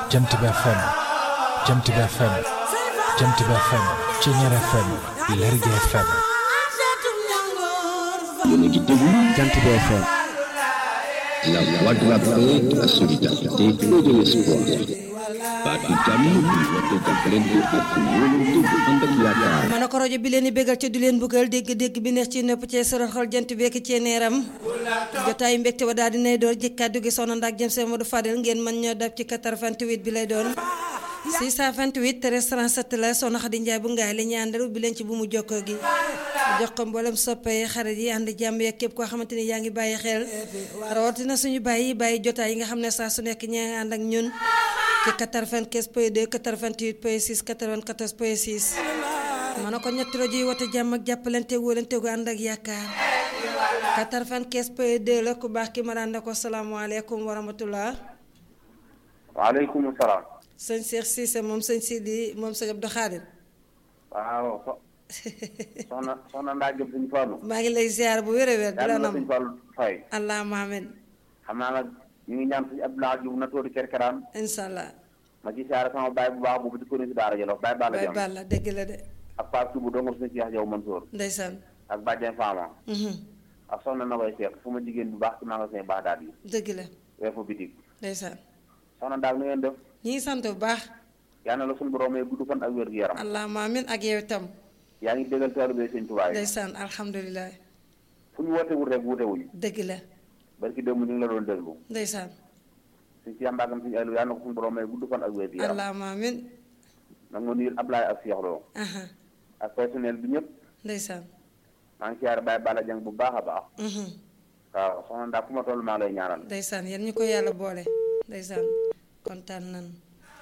Jant bi FM Jant bi FM Jant bi FM Ceñeer FM Lergui FM yéen a ngi déglu Jant bi FM la voix de la paix, de la solidarité et de l'espoir. baatu jàmm bi woote jàppalante ak wóolante bu ànd ak yaakaar. ma ne ko rajo bi leen di bégal ca du leen bëggal dégg-dégg bi neex ci nopp cee sëral xol jant beek cee neeram jotaay mbégte ba daal dinay door jëkk kàddu gi soxna ndaak jëm seen Modou Fadel ngeen mën ñoo dab ci 88 bi lay doon 628 13 37 la soxna Xadi Njaay bu ngaay la ñu àndal ubbi leen ci bu mu jokkoo gi jox ko mboolem soppee xarit yi ànd jàmm yeeg képp koo xamante ni yaa ngi bàyyi xel rawatina suñu bàyyi bàyyi jotaay yi nga xam ne saa su nekk ñaa ngi ànd ak ñun ci 95 point 2 88 point 6 94 point 6 ma ne ko ñetti rajo yi wote jàmm ak jàppalante wóolante gu ànd ak yaakaar 95 point 2 la ku baax ki ma daan ne ko salaamaaleykum wa rahmatullah waaleykum salaam. sëñ Cheikh Cissé moom sëñ Sidi moom sëñ Abdou Khadir waaw so soxna soxna ndaa jëm suñu Fallu. maa ngi lay ziar bu wér a wér di la yàlla na nam suñu Fallu fay. allahumma amin xam naa nag ñu ngi ñaan suñu Abdoulaye Diouf na tóori kerkeraan incha allah ma ci siyaare sama baay bu baax boobu di ko si daara Jolof baay Balla bay Jam balla dëgg la de ak Pape Soubou dongom suñu Cheikh Jaw Mansour ndeysaan ak Badiane Fama mhm, ak soxna na koy Cheikh fu ma jigéen bu baax ci magasin baax daal yi dëgg la weer fa bitig ndeysaan soxna daal nu ngeen def ñi ngi sant bu baax yal na la suñu borom may gudd fan ak wér gu yaram allahumma amin ak yow itam yaa ngi déggal taalibe sëñ Tuubaa yi ndeysaan alhamdulilah fu ñu woote wul rek wuute wuñ dëgg la barki démb ñu ngi la doon déglu ndeysaan suñ ci yàmbaagam suñu elu yal na ko suñu borom may gudd fan ak wér gu yaram allahumma amin nag nga nuyul Ablaye ak Cheikh Lo aha ak personnel bi ñëpp ndeysaan maa ngi siyaare Baye Balla Dieng bu baax a baax mhm, waaw soxna ndax fu ma toll maa lay ñaanal ndeysaan yéen ñu ko yàlla boole ndeysaan kontaan nan